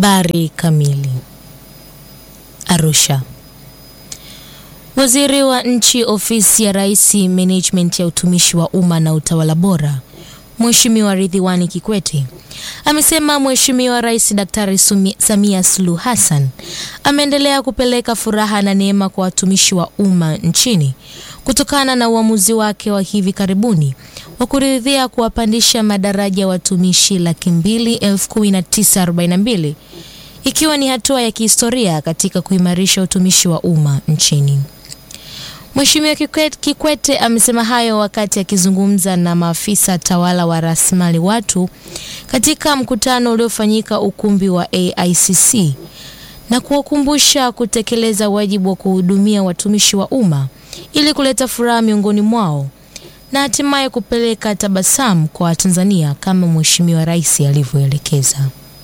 Habari kamili. Arusha. Waziri wa Nchi, Ofisi ya Rais, Management ya Utumishi wa Umma na Utawala Bora, Mheshimiwa Ridhiwani Kikwete amesema Mheshimiwa Rais Daktari Samia Suluhu Hassan ameendelea kupeleka furaha na neema kwa watumishi wa umma nchini kutokana na uamuzi wake wa hivi karibuni wa kuridhia kuwapandisha madaraja watumishi laki mbili elfu kumi na tisa arobaini na mbili ikiwa ni hatua ya kihistoria katika kuimarisha utumishi wa umma nchini. Mheshimiwa Kikwete, Kikwete amesema hayo wakati akizungumza na maafisa tawala wa rasilimali watu katika mkutano uliofanyika ukumbi wa AICC na kuwakumbusha kutekeleza wajibu wa kuhudumia watumishi wa umma ili kuleta furaha miongoni mwao na hatimaye kupeleka tabasamu kwa Watanzania kama Mheshimiwa Rais alivyoelekeza.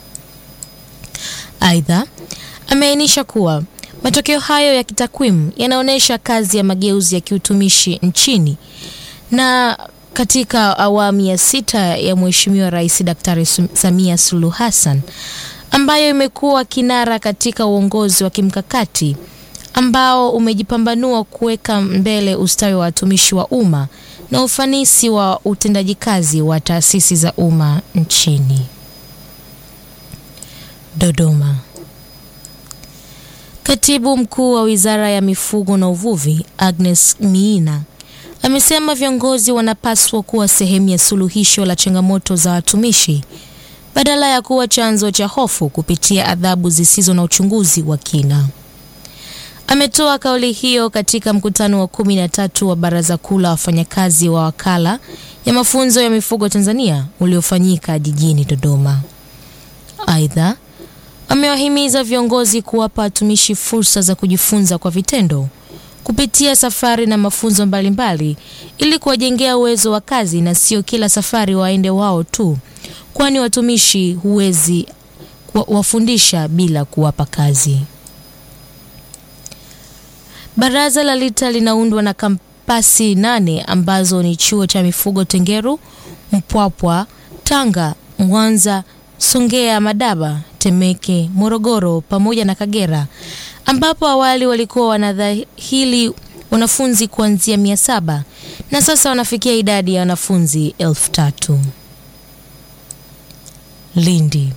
Aidha, ameainisha kuwa matokeo hayo ya kitakwimu yanaonyesha kazi ya mageuzi ya kiutumishi nchini na katika awamu ya sita ya Mheshimiwa Rais Daktari Samia Suluhu Hassan ambayo imekuwa kinara katika uongozi wa kimkakati ambao umejipambanua kuweka mbele ustawi wa watumishi wa umma na ufanisi wa utendaji kazi wa taasisi za umma nchini. Dodoma. Katibu Mkuu wa Wizara ya Mifugo na Uvuvi, Agnes Miina, amesema viongozi wanapaswa kuwa sehemu ya suluhisho la changamoto za watumishi badala ya kuwa chanzo cha hofu kupitia adhabu zisizo na uchunguzi wa kina. Ametoa kauli hiyo katika mkutano wa kumi na tatu wa Baraza Kuu la Wafanyakazi wa Wakala ya Mafunzo ya Mifugo Tanzania uliofanyika jijini Dodoma. Aidha, amewahimiza viongozi kuwapa watumishi fursa za kujifunza kwa vitendo kupitia safari na mafunzo mbalimbali ili kuwajengea uwezo wa kazi na sio kila safari waende wao tu, kwani watumishi huwezi wafundisha bila kuwapa kazi. Baraza la LITA linaundwa na kampasi nane ambazo ni chuo cha mifugo Tengeru, Mpwapwa, Tanga, Mwanza, Songea, Madaba, Temeke, Morogoro pamoja na Kagera, ambapo awali walikuwa wanadhahili wanafunzi kuanzia mia saba na sasa wanafikia idadi ya wanafunzi elfu tatu. Lindi.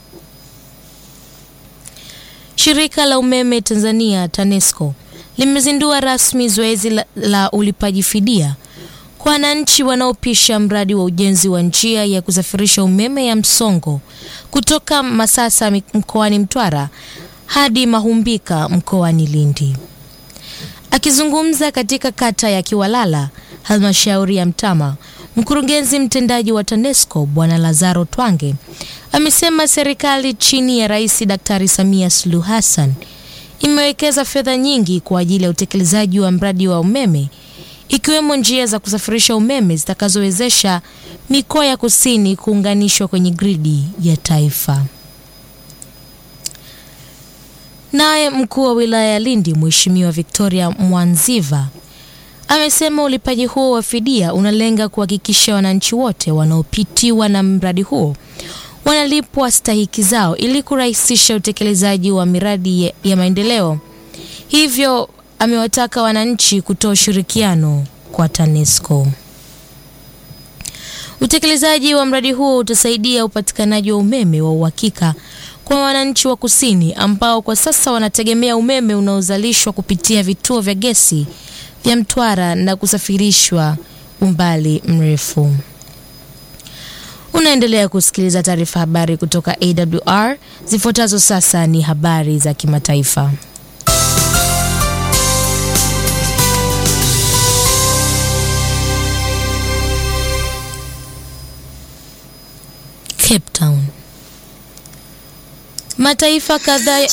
Shirika la umeme Tanzania TANESCO limezindua rasmi zoezi la, la ulipaji fidia kwa wananchi wanaopisha mradi wa ujenzi wa njia ya kusafirisha umeme ya msongo kutoka Masasa mkoani Mtwara hadi Mahumbika mkoani Lindi. Akizungumza katika kata ya Kiwalala, halmashauri ya Mtama, mkurugenzi mtendaji wa TANESCO Bwana Lazaro Twange amesema serikali chini ya Rais Daktari Samia Suluhu Hassan imewekeza fedha nyingi kwa ajili ya utekelezaji wa mradi wa umeme ikiwemo njia za kusafirisha umeme zitakazowezesha mikoa ya kusini kuunganishwa kwenye gridi ya taifa. Naye mkuu wa wilaya ya Lindi Mheshimiwa Victoria Mwanziva amesema ulipaji huo wa fidia unalenga kuhakikisha wananchi wote wanaopitiwa na mradi huo wanalipwa stahiki zao ili kurahisisha utekelezaji wa miradi ya, ya maendeleo. Hivyo amewataka wananchi kutoa ushirikiano kwa TANESCO. Utekelezaji wa mradi huo utasaidia upatikanaji wa umeme wa uhakika kwa wananchi wa kusini ambao kwa sasa wanategemea umeme unaozalishwa kupitia vituo vya gesi vya Mtwara na kusafirishwa umbali mrefu. Unaendelea kusikiliza taarifa habari kutoka AWR. Zifuatazo sasa ni habari za kimataifa. Cape Town. Mataifa kadhaa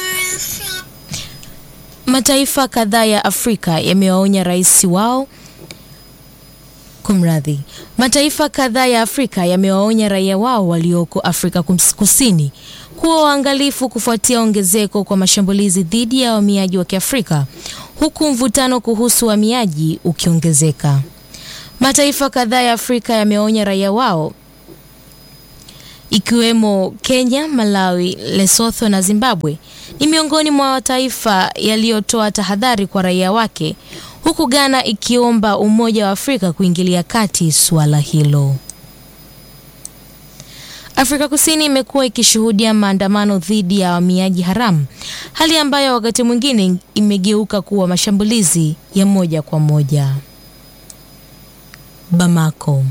Mataifa kadhaa ya Afrika yamewaonya rais wao Kumradhi, mataifa kadhaa ya Afrika yamewaonya raia wao walioko Afrika Kusini kuwa waangalifu kufuatia ongezeko kwa mashambulizi dhidi ya wahamiaji wa Kiafrika huku mvutano kuhusu wahamiaji ukiongezeka. Mataifa kadhaa ya Afrika yamewaonya raia wao ikiwemo Kenya, Malawi, Lesotho na Zimbabwe ni miongoni mwa mataifa yaliyotoa tahadhari kwa raia wake, huku Ghana ikiomba Umoja wa Afrika kuingilia kati suala hilo. Afrika Kusini imekuwa ikishuhudia maandamano dhidi ya wahamiaji haramu, hali ambayo wakati mwingine imegeuka kuwa mashambulizi ya moja kwa moja. Bamako.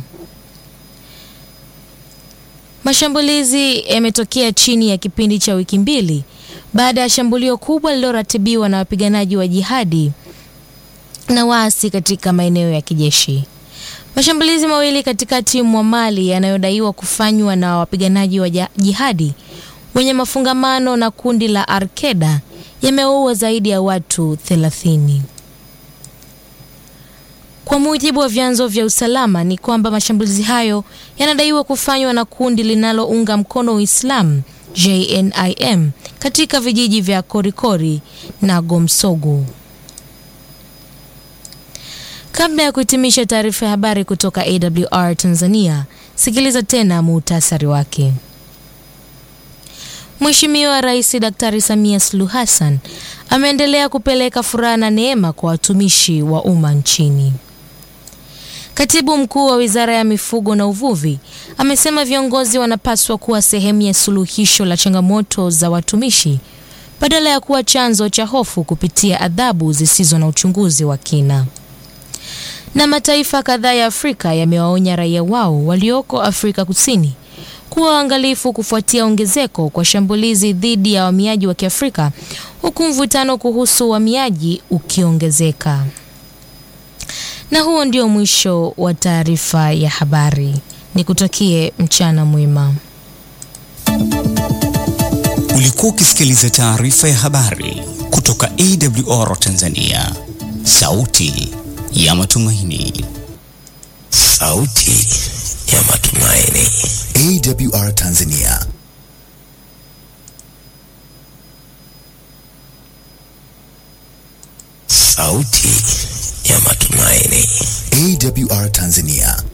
Mashambulizi yametokea chini ya kipindi cha wiki mbili baada ya shambulio kubwa lililoratibiwa na wapiganaji wa jihadi na waasi katika maeneo ya kijeshi. Mashambulizi mawili katikati mwa Mali yanayodaiwa kufanywa na wapiganaji wa jihadi wenye mafungamano na kundi la Al-Qaeda yameua zaidi ya watu 30. Kwa mujibu wa vyanzo vya usalama ni kwamba mashambulizi hayo yanadaiwa kufanywa na kundi linalounga mkono Uislamu JNIM katika vijiji vya Korikori na Gomsogu. Kabla ya kuhitimisha taarifa ya habari kutoka AWR Tanzania, sikiliza tena muhtasari wake. Mheshimiwa Rais Daktari Samia Suluhu Hassan ameendelea kupeleka furaha na neema kwa watumishi wa umma nchini. Katibu Mkuu wa Wizara ya Mifugo na Uvuvi amesema viongozi wanapaswa kuwa sehemu ya suluhisho la changamoto za watumishi badala ya kuwa chanzo cha hofu kupitia adhabu zisizo na uchunguzi wa kina. Na mataifa kadhaa ya Afrika yamewaonya raia wao walioko Afrika Kusini kuwa waangalifu kufuatia ongezeko kwa shambulizi dhidi ya wahamiaji wa Kiafrika huku mvutano kuhusu uhamiaji ukiongezeka. Na huo ndio mwisho wa taarifa ya habari. Nikutakie mchana mwema. Ulikuwa ukisikiliza taarifa ya habari kutoka AWR Tanzania, sauti ya matumaini. Sauti ya matumaini. AWR Tanzania. Sauti ya matumaini. AWR Tanzania.